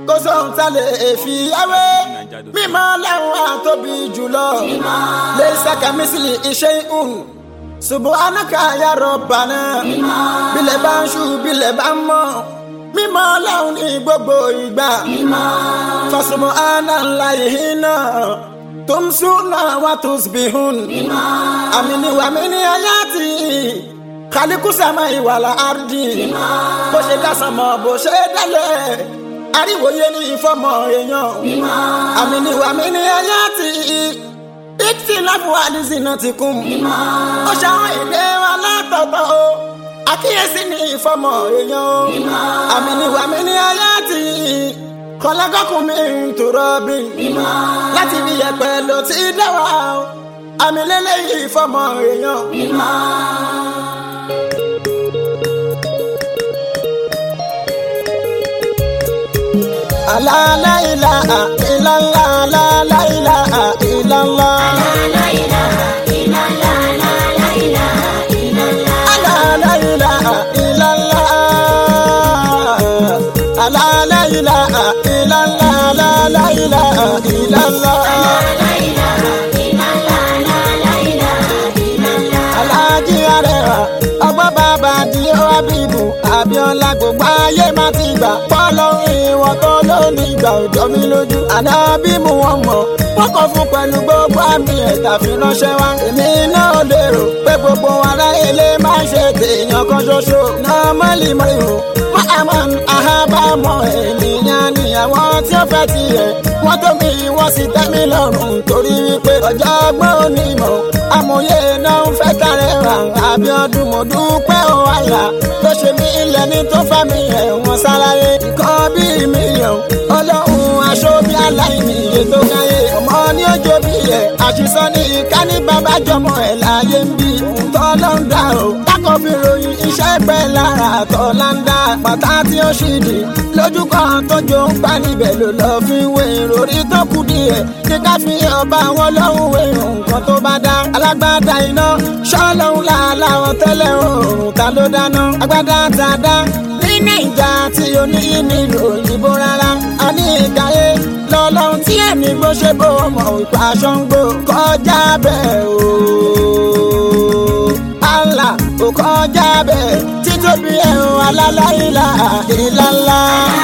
kó sóhun tá lè fi yáwé mímọ́ láwọn àtóbi jùlọ lè sàkàmísìlì iṣẹ́ ìhùn subhanaka ya rabbana bílẹ̀ bá ń ṣú bílẹ̀ bá ń mọ́ mímọ́ láwọn ní gbogbo ìgbà fasubhanallahi hina tumsuna wa tusbihun àmìní wàmíní ayáàtì kálíkù sàmà ìwàlà àrùdì bó ṣe dásán mọ́ bó ṣe dálẹ̀ àríwòye ní ìfọmọ èèyàn àmìní wàmíní ayáàtì ìtì láfù àdìsínà ti kún ó ṣàwọn èdè wa látọ̀tọ̀ o àkíyèsí ní ìfọmọ èèyàn o àmìní wàmíní ayáàtì kọlágọ́kùn mi ń tòrọ bí láti fi yẹpẹ ló ti dá wa o àmì lélẹ́yìí fọmọ èèyàn. aláìlá ìlàlá aláìlá ìlàlá. aláìlá ìlàlá aláìlá ìlàlá aláìlá ìlàlá. alájí arẹwà ọgbọ́n bàbá di abibu abiola gbogbo ayé má ti gbà pọ́lọ́run ìwọ̀n tó lónìí ìgbà òjò mi lójú àná bí mo wọ́n mọ̀ wọ́n kọ́ fún pẹ̀lú gbogbo àmì ẹ̀ta fi ránṣẹ́ wá èmi náà lérò pé gbogbo ará ilé máa ń ṣe tèèyàn kan ṣoṣo náà mọ́lì mọ́ ìhò mọ́àmọ́ àhábàmọ́ ènìyàn ni àwọn tí ó fẹ́ tiẹ̀ wọ́n tó mi wọ́n sì tẹ́ mi lọ́rùn torí wípé ọjọ́ ọgbọ́n onímọ̀ amòye náà ń fẹ́ kárẹ̀ rà Abíọ́dún mo dúpẹ́ o àlà tó ṣe mí ilẹ̀ ní tó fà mí ẹ̀wọ̀n sáláyé nǹkan bíi mílíọ̀n ọlọ́run aṣọ bí aláìní iye tó gáyé ọmọ ní ọjọ́ bí ẹ̀ àṣìṣọ́ ní ìka ní bàbá jọmọ ẹ̀ láyé ń bí tọ́ ló ń dà o kákọ́ fi ròyìn iṣẹ́ pẹ́ lára tọ́ là ń dá pàtà tí ó ṣì dì lójú kan tó jó ń pa níbẹ̀ ló lọ́ọ́ fi wé ìròrí tó kù díẹ̀ kí ká fi ọba wọn lọ́hùn wé nǹkan tó bá dá alágbádá iná ṣọ́lọ́hún làláwọ̀ tẹ́lẹ̀ oòrùn ta ló dáná agbádá tá a dá ní nàìjà tí o ní nílò òyìnbó rárá a ní ìkàyé lọ́lọ́run tí ẹ̀mí gbó ṣe bó mọ̀ ìpa aṣọ ń gbó kọjá bẹ́ẹ̀ o. Allah ò kọjá bẹ́ẹ̀ títóbi ẹ̀rùn alálàyílà ìlàlá.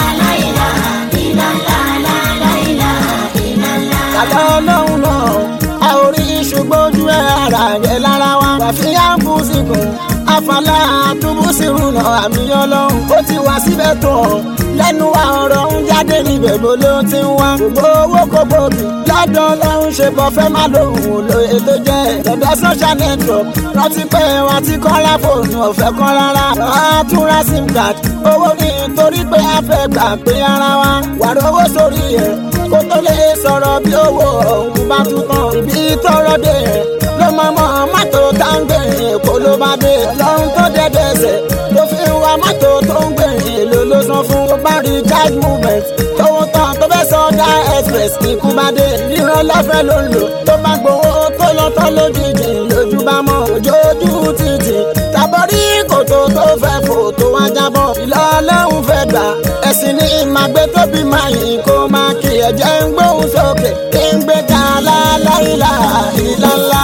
Kàlọ́ ọlọ́run náà a ò rí ṣùgbọ́n ojú ẹ̀ ara rẹ̀ lára wa. Wàfíà ń bú síkùn àfàlà àtúbùsírù náà àmì ọlọ́run ó ti wá síbẹ̀ tó hàn lẹ́nu wa ọ̀rọ̀ ń jáde níbẹ̀ bó ló ti ń wá gbogbo owó kò gbòógì lọ́dọ̀ ọlọ́run ṣe bọ́ fẹ́ má lòun ò lóye tó jẹ́ lọ́dọ̀ social network rántí pé wọ́n ti kọ́ra fóònù ọ̀fẹ́ kan rárá àtúnra sim card owó ní torí pé a fẹ́ gbà pé ara wa wàrà owó sórí ẹ̀ kó tó lè sọ̀rọ̀ bí owó ọ̀hún bá tún tán ibi tọrọ dé ẹ̀ ló mọ̀ mọ́ mọ́tò táǹgbé èkó ló bá dé lọ́run tó dẹ́dẹ́ ẹsẹ̀ ló fi ń wa mọ́tò tó ń gbé èlò ló san fún ó bá rí charge movement tówó tán tó fẹ́ sọ dá express ikú bá dé ríran lọ́fẹ̀ẹ́ ló ń lò tó bá gbowó tó lọ tán lójijì lójú bá mọ́ ojójú títì tàbọ̀rí kòtò tó fẹ́ fò tó wá jábọ̀ ìlọ ọlọ́run fẹ́ gbà ẹ̀sìn ní ìmàgbé tóbi máa yìn kó máa kí ẹ̀jẹ̀ ń gbóhùn sókè kí ń gbé ká láláìlà ìlàlá.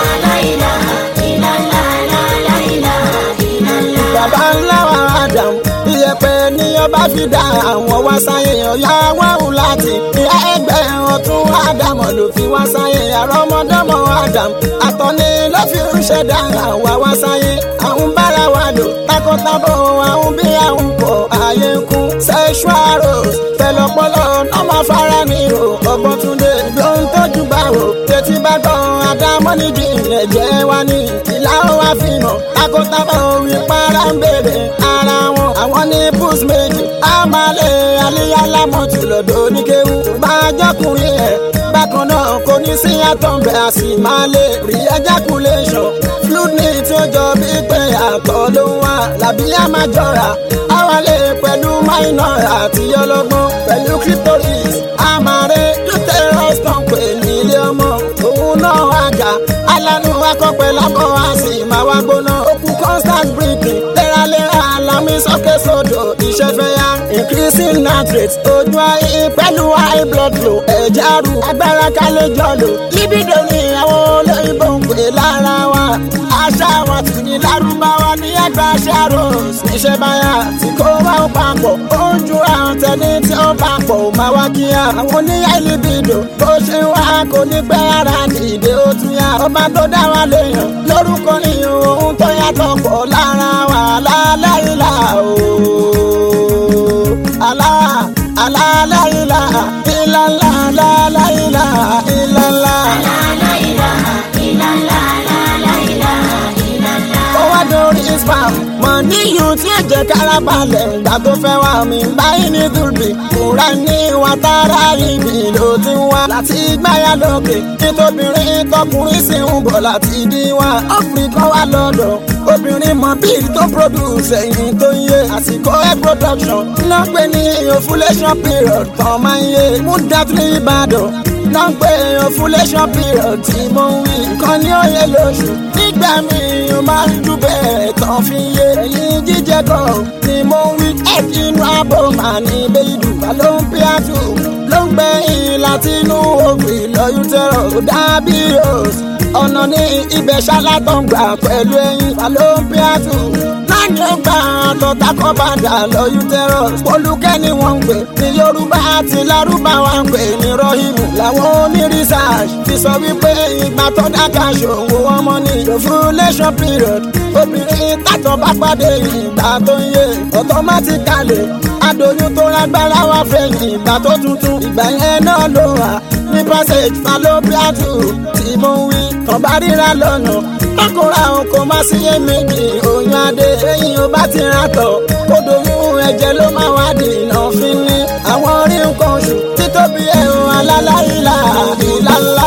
bàbá ńlá wa Adam iyẹ̀pẹ̀ ni ọba fi dá àwọn wá sáyé ọ̀yá wáhùn láti ìyá ẹgbẹ́ ọ̀tún Ádámọ̀ ló fi wá sáyé àrọ́mọdọ́mọ Adam àtọ́ni ló fi ń ṣẹ̀dá àwa wá sáyé àwọn bára wa lò takọtabo àwọn bí àwọn pọ̀ ààyè ń kú sexual rose pẹ̀lọpọlọ ọmọ afárá ni o ọgbọ́n túnde ló ń tọ́jú báwo tètí bá gbọ́ Ádámọ̀ nídìí ilẹ̀ jẹ́ wá ní ìlà wa fi hàn takọtabo wí para ń bèrè ara wọn àwọn ní bus méjì àmàlẹ́ àlíyálámọ̀tì lọ́dọ̀ oníkéwu máa jọkùnrin ẹ̀ bákan náà kò ní sí àtọ̀nbẹ̀ a sì máa lè rí ejaculation fluid ní tí ó jọ bí pé àtọ̀ ló ń wá làbí a máa jọra àwa lè pẹ̀lú minor àti ọlọ́gbọ́n pẹ̀lú clitoris àmàrè uterus tán pè ní ilé ọmọ òun náà àjà alánú akọ́pẹ́ lákọ̀ á sì máa wá gbóná òkú constant breathing léraléra alámi sókè sódò ìṣẹ́fẹ́ ya increasing heart rate ojú ayé pẹ̀lú high blood flow ẹ̀jẹ̀ àrùn agbára ká lè jọ lò libido ni àwọn olóyìnbó ń pè lára wa àṣà wa tún ní lárúbáwá ní ẹgbẹ́ àṣà rose níṣẹ́ báyà tí kò wá ó papọ̀ ó ń ju àwọn tẹni tí ó papọ̀ ó máa wá kíá àwọn oníyà libido bó ṣe wá kò ní pẹ́ ara dìde ó tún yá ọba tó dá wa léèyàn lórúkọ ìyún ohun tó yàtọ̀ pọ̀ lára wa láláìlà ooo alá aláláìlà ìlàlá aláláìlà ìlàlá. ó wá dórí spam mọ níyù tí èjẹ kára balẹ̀ ìgbà tó fẹ́ wá mi báyìí ní dùbì kúra ní wàtárà ibi ló ti ń wá láti gbáyà lókè nítòbìnrin tọkùnrin sì ń bọ̀ láti dí wá ọkùnrin kan wá lọ́dọ̀ obìnrin mọ bíi tó produce ẹ̀yìn tó ń yé àsìkò air production náà pé ní ovulation period kan máa ń yé mú dátìlì ìbàdàn náà ń pè ovulation period tí mo ń wí nǹkan ní òye lóṣù nígbà míì ó máa ń jù bẹ́ẹ̀ tán fi ń yé ẹ̀yìn jíjẹ kan ni mo ń wí ẹ̀jì inú abọ́ màá ní bẹ́ẹ̀dù ló ń pí àtù ló ń gbẹ̀yìn láti inú òbí lọ́yún tẹ̀rọ̀ ó dàbí rose ọ̀nà ní ibẹ̀ ṣálátọ̀ngbà pẹ̀lú ẹyin ló ń pí àtù láàyè gbà tọ́ta kọ́ padà lọ́yún tẹ̀rọ̀ olùkẹ́ ni wọ́n ń pè ní yorùbá àti lárúbáwá ń pè ní rọ́hìmù làwọn oní research fi sọ wípé ìgbà tó dáka ṣòwò ọmọ ní ovulation period obìnrin tàtọ̀ bá pàdé ìgbà tó ń yé automatically adoyún tó lágbára wá fẹ̀yìn ìgbà tó tuntun ìgbà yẹn náà ló wà ní passage fallopian tube tí mo ń wí kàn bá ríra lọ́nà tọkùnrin àwọn kò má sí iyèméjì oyún adé lẹ́yìn ó bá ti ra tọ̀ kó doyún ẹ̀jẹ̀ ló máa wá dènà fi ní àwọn orí nǹkan oṣù títóbi ẹ̀hún alálàyílà ìlàlá.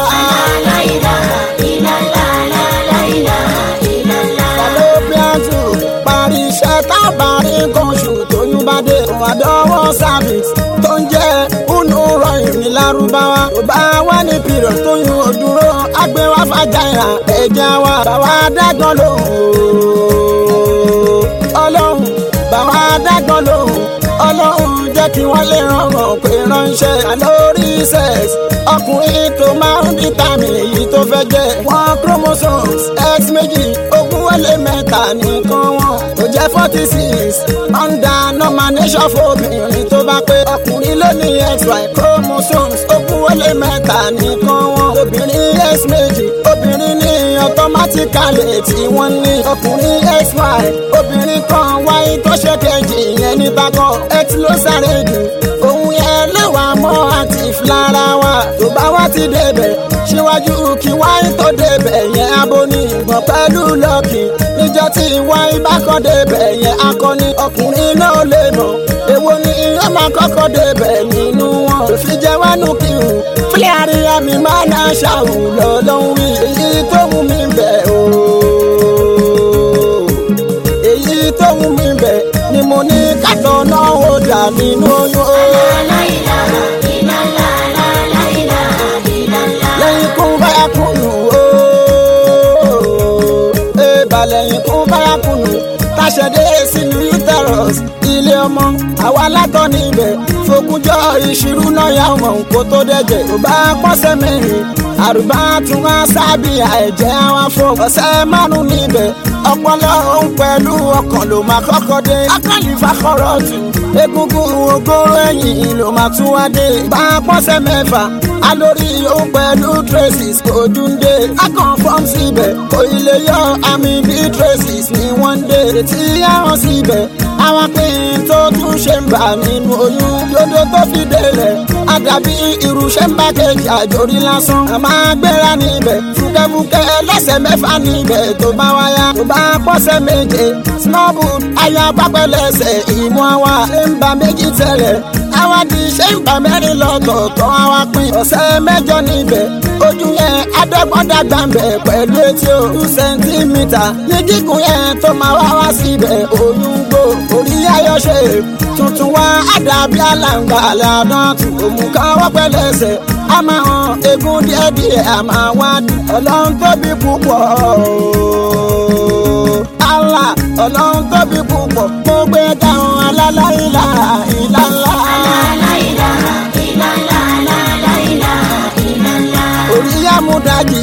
fallopian tube parí iṣẹ́ tábàárí nǹkan oṣù tóyún bá dé ìwádọ́wọ́ service tó ń jẹ́ unu rọyìn ní lárúbáwá tó bá wà ní period tóyún òdúró agbéwá fàjáyà ẹ̀jẹ̀ wa bàwá dágbọ́n lòun ọlọ́run bàwá dágbọ́n lòun ọlọ́run jẹ́ kí wọ́n lè rọrùn pé ránṣẹ́ lórí sex ọkùnrin tó máa ń vitamin èyí tó fẹ́ jẹ́ wọ́n chromosomes x méjì ogún wọlé mẹ́ta nìkan wọn tó jẹ́ forty six under nomination fóbìnrin tó bá pé ọkùnrin ló ní xy chromosomes ogún wọlé mẹ́ta nìkan wọn obìnrin x méjì obìnrin ní automatically tí wọ́n ní ọkùnrin xy obìnrin kan wáyé tó ṣe kejì yẹn ní bákan x ló sáré jù òun yẹn lẹ́wàá mọ́ active lára wa tó bá wá ti débẹ̀ síwájú kí wáyé tó débẹ̀ yẹn abóní ìgbọ̀n pẹ̀lú lọ́ọ̀kì níjọ́ tí wáyé bá kọ́ débẹ̀ yẹn akọni ọkùnrin náà lè mọ̀ èwo ni ìyá máa kọ́kọ́ débẹ̀ nínú wọn tó fi jẹ́ wánú kí n fílẹ̀ àríyá mi máa ná ṣàwù lọ́lọ́hún wí èyí tó wù mí bẹ̀ o èyí tó wù mí bẹ̀ ni mo ní kàtọ́ náà ó dà nínú oyún o. lẹ́yìn kún báyà kùnú ooo ẹ̀bà lẹ́yìn kún báyà kùnú táṣẹ̀dé sínú uterus ilé ọmọ àwa látọ̀ níbẹ̀ fogúnjọ́ ìṣirú náà yà wọ̀n kó tó dẹ̀jẹ̀ tó bá pọ́sẹ̀ mẹ́rin àrùbá tún wá sábìyà ẹ̀jẹ̀ àwọn fún ọ̀sẹ̀ márùn níbẹ̀ ọpọlọ òun pẹ̀lú ọkàn ló máa kọ́kọ́ dé akọ́lìfà kọ́rọ̀ tù egungun ogoro ẹ̀yìn ló máa tún wá dé bá pọ́sẹ̀ mẹ́fà alórí òun pẹ̀lú traces kò dúndé akọ̀nfọ́m síbẹ̀ kò ilé yọ àmì bí traces ní wọ́n dé tí àwọn síbẹ̀ àwọn pín tó tún ṣe ń bà nínú oyún dodo tó fi délẹ̀ àdàbí irúṣẹ́ ń bá kejì àjòrí lásán àmọ́ agbéra níbẹ̀ fúkẹ́fúkẹ́ lẹ́sẹ̀ mẹ́fà níbẹ̀ tó bá wáyà tó bá pọ́sẹ̀ méje snowboot ayọ̀ pápẹ́lẹ́sẹ̀ ìmú àwa ṣe ń ba méjì tẹ̀lẹ̀ àwa di ṣe ń ba mẹ́rin lọ́tọ̀ọ̀tọ̀ àwa pín ọ̀sẹ̀ mẹ́jọ níbẹ̀ ojú yẹn adọ́gbọ́dàgbà ń bẹ̀ pẹ̀lú etí o two centimetre ní gígùn yẹn tó máa wá wá síbẹ̀ oyún gbò orí ayọ̀ ṣe tuntun wá àdàbí àlàǹgbà àlàdán tù òmùká wọ́pẹ́ lẹ́sẹ̀ a máa hàn egun díẹ̀díẹ̀ a máa wá dùn ọlọ́run tóbi púpọ̀ Allah ọlọ́run tóbi púpọ̀ mo gbé dáhùn alálàyílà ìlànà. amúdájì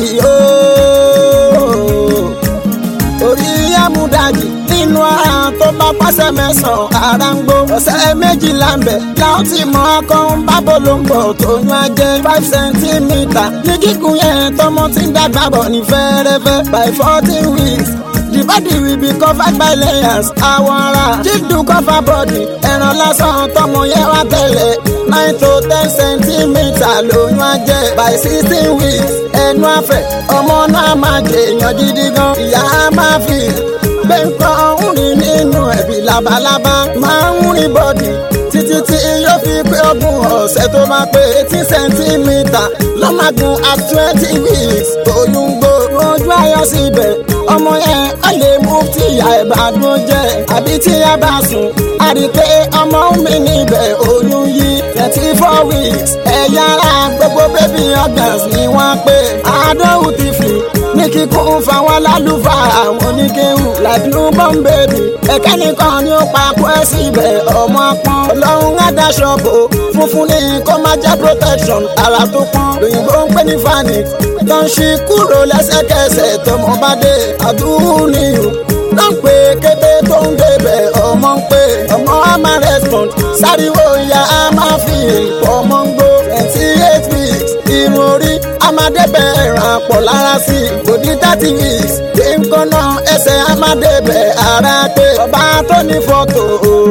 ooo orí amúdájì nínú ara tó bá pàṣẹ mẹ́sàn-án ara ń gbó ọ̀sẹ̀ méjìlá ń bẹ̀ láwọn tí mọ akọ́hún bábò ló ń bọ̀ tó yún ajẹ́ five centimetre ní gígùn yẹn tọmọ tí ń dàgbà bọ̀ ní fẹ́rẹ́fẹ́ by fourteen weeks the body will be covered by layers àwọn ara jíjù cover body ẹran lásán tọmọ yẹn wá tẹ́lẹ̀ nine to ten centimetre lóyún ajẹ́ by sixteen weeks ẹnu àfẹ́ ọmọ náà máa jèèyàn gidi gan ìyá á máa fi gbé nǹkan ọ̀hún rìn nínú ẹ̀bí labalábá máa ń rìn bọ́dì títí tí yóò fi pé ogún ọ̀sẹ̀ tó máa pé eighteen centimetre lọ́màgùn at twenty weeks oyún gbó ojú ayọ̀ síbẹ̀ ọmọ yẹn ó lè mú tí ìyá ẹ̀ bá dún jẹ́ àbí tí ìyá bá sùn á rí i pé ọmọ mi níbẹ̀ oyún yí twenty four weeks ẹ̀yà ara gbogbo baby organs ni wọ́n pé àádọ́rùn ti fi ní kíkún fáwọn lálùfáà àwọn oníkéwù like newborn baby ẹ̀kẹ́ nìkan ni ó pa kú ẹ̀ síbẹ̀ ọmọ pọ́n ọlọ́run àdáṣọ bò funfun ní kó má jẹ́ protection ara tó pọ́n lóyìnbó ń pè ní fanix tó ń ṣí kúrò lẹ́sẹ̀kẹsẹ̀ tọmọ bá dé àdúrú nìyó ló ń pè kébé tó ń débẹ̀ ọmọ ń pè ọmọ á máa respond sáríwó ìyá á máa fi ọmọ ń gbó twenty eight weeks irun orí amadébẹ̀ ràn pọ̀ lára sí i bòdì thirty weeks kí n kọ́nà ẹsẹ̀ amadébẹ̀ ara pé ọba tó ní fọ́tò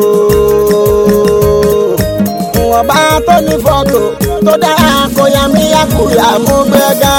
ọba tó ní fọ́tò tó dára kó yá mi yá kúyà mú gbẹ́gà.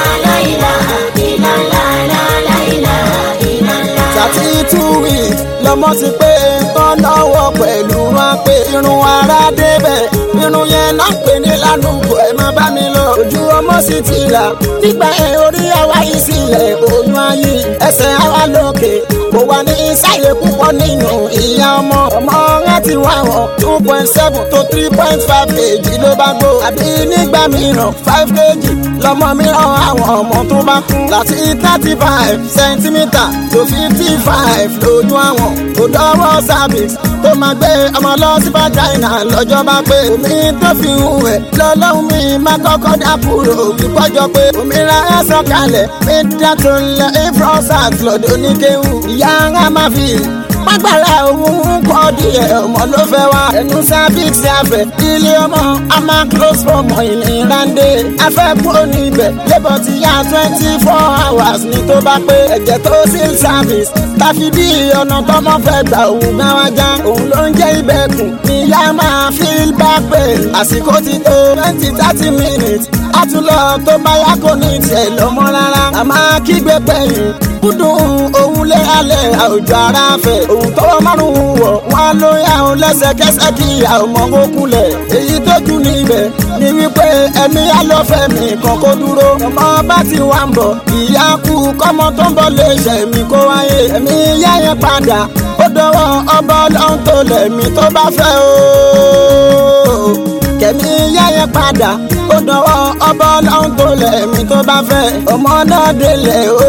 thirty two weeks lọmọ ti pé tán lọ́wọ́ pẹ̀lú wọn pé irun ara débẹ̀ irun yẹn náà pè ní lánàá ẹ má bá mi lọ ojú ọmọ sì ti là nígbà yẹn orí àwa yìí sílẹ̀ oyún ayé ẹsẹ̀ àwa lókè kò wà ní ìsàlẹ̀ púpọ̀ nínú ìyá ọmọ ọmọ rẹ ti wá wọn two point seven to three point five kg ló bá gbó àbí nígbà mìíràn five kg lọmọ mìíràn àwọn ọmọ tó bá kú láti thirty five centimetre to fifty five lójú àwọn kò dọ́wọ́ cervix tó máa gbé ọmọ lọ sí vagina lọ́jọ́ bá pé omi tó fi ń wẹ̀ lọ́lọ́run mi máa kọ́kọ́ dákúrò ìpọ́jọ́ pé òmìnira ẹ̀ sọ̀kalẹ̀ mi dàtò lẹ̀ ifrosat lọ́dọ̀ oníkéwù ìyá ara máa fi págbára òun kọ́ díẹ̀ ọmọ ló fẹ́ wá ẹnu cervix afẹ́ ilé ọmọ a máa close for ọmọ ìnira ń dé afẹ́ kúrò níbẹ̀ labour ti yá twenty four hours ní tó bá pé ẹ̀jẹ̀ tó seal service tàfi bí ọ̀nà tọmọ fẹ́ gbà òun gbá wá já òun ló ń jẹ́ ìbẹ̀kùn ìyá máa feel back pain àsìkò ti tó twenty thirty minutes àtúlọ̀ tó bá yá kò ní tiẹ̀ lọ́mọ rárá a máa kígbe pẹ̀yìn kúndùn òun lé alẹ́ àwùjọ ara fẹ̀ òun tọwọ́ márùn-ún wọ̀ wọ́n ló yà ó lẹ́sẹ̀kẹsẹ̀ kí ìyá ọmọ kó kulẹ̀ èyí tó jù níbẹ̀ ni wípé ẹ̀mí alọ́fẹ́ mi kan kó dúró ọmọ bá ti wà ń bọ̀ ìyá kú kọ́mọ tó ń bọ̀ lè ṣẹ̀mí kó wáyé ẹ̀mí yá yẹn padà ó dọwọ́ ọba ọlọ́run tó lẹ̀mí tó bá fẹ́ o kẹ̀mí yá yẹn padà ó dọwọ́ ọba ọlọ́run tó lẹ̀mí tó bá fẹ́ ọmọ náà délẹ̀ o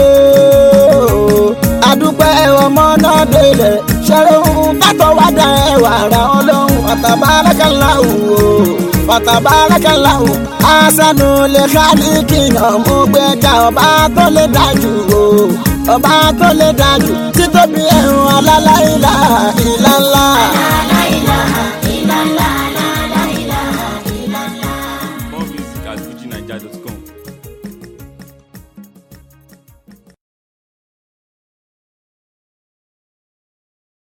adúpẹ́ ọmọ náà délẹ̀ ṣẹ́run tátọ̀ wá dá ẹwà ra ọlọ́run fatabarakalawo fatabarakalawo asanu lè kálíkì náà mú gbẹ́gà ọba tó lè dájú o ọba tó lè dájú títóbi ẹ̀rùn alálàílà ìlànà. More music at FujiNiger.com.